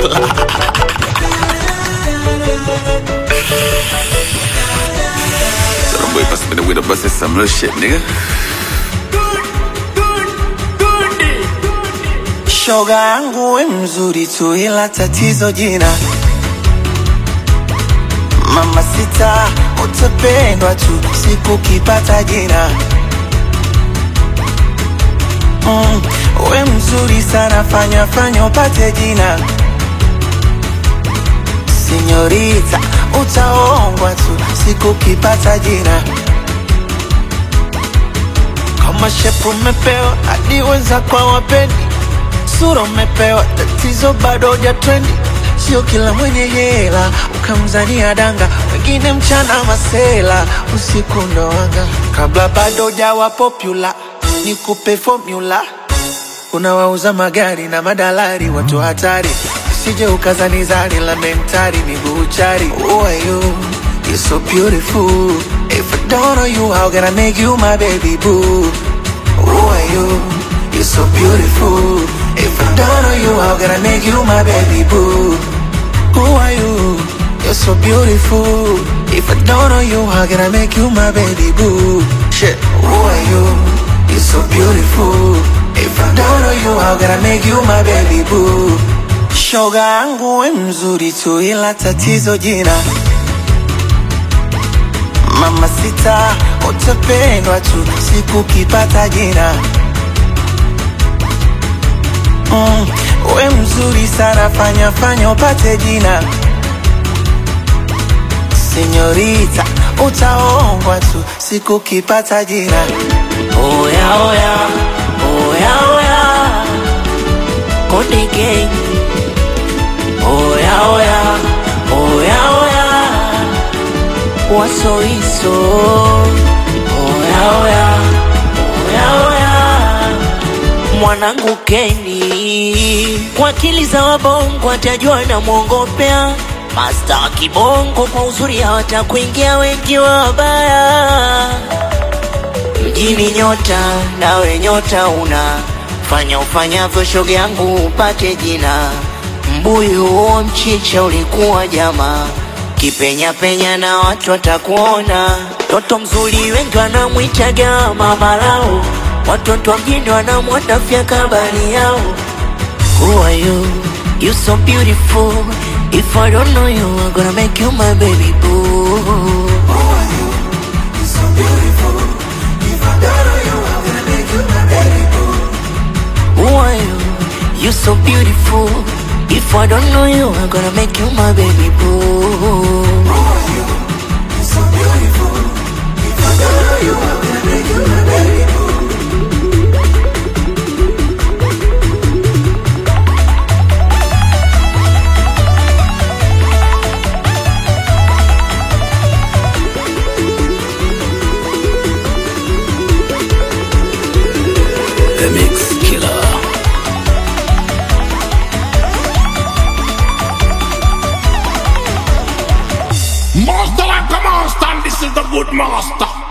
So them boy pass me the way to bust some little shit, nigga. Shoga yangu we mzuri tu, ila tatizo jina. Mama sita, utapendwa tu siku kipata jina. Mm, we mzuri sana, fanya fanya upate jina. Sinyorita, utaongwa tu siku kipata jina. Kama shepu umepewa hadi wenza kwa wapendi, sura umepewa, tatizo bado huja trendi. Sio kila mwenye hela ukamzania danga, wengine mchana masela, usiku ndo wanga. Kabla bado hujawa popular, nikupe formula. Unawauza magari na madalari, watu hatari, usije ukazanizari la mentari, miguu chari. Who are you? You're so beautiful. If I don't know you, how can I make you my baby boo? Who are you? You're so beautiful. If I don't know you, how can I make you my baby boo? Who are you? You're so beautiful. If I don't know you, how can I make you my baby boo? Shit. Who are you? You're so beautiful. If I don't know you, how can I make you my baby boo? Shoga yangu we mzuri tu, ila tatizo jina. Mama sita, utapendwa tu siku kipata jina. Mm, we mzuri sana, fanya fanya upate jina. Senyorita, utaongwa tu siku kipata jina. Oya oya, oya oya, Konde Gang. Oya oya, oya oya, Wasoiso. Oya oya, oya oya, mwanangu Keni. Kwa akili za wabongo atajua na mwongopea Masta wa kibongo kwa uzuri hawatakuingia wengi wabaya mjini nyota, nawe nyota una fanya ufanyavyo, shoga yangu upate jina. Mbuyu huo mchicha ulikuwa jama, kipenya penya na watu watakuona. Toto mzuri wengi wanamwitaga mama lao, watoto wa mjini wanamwona fya kabari yao. Who are you? You so beautiful. If I don't know you, I'm gonna make you my baby boo. Who are you? You so beautiful. If I don't know you, I'm gonna make you my baby boo. The Mix Killer. Master like a master, and this is the good master.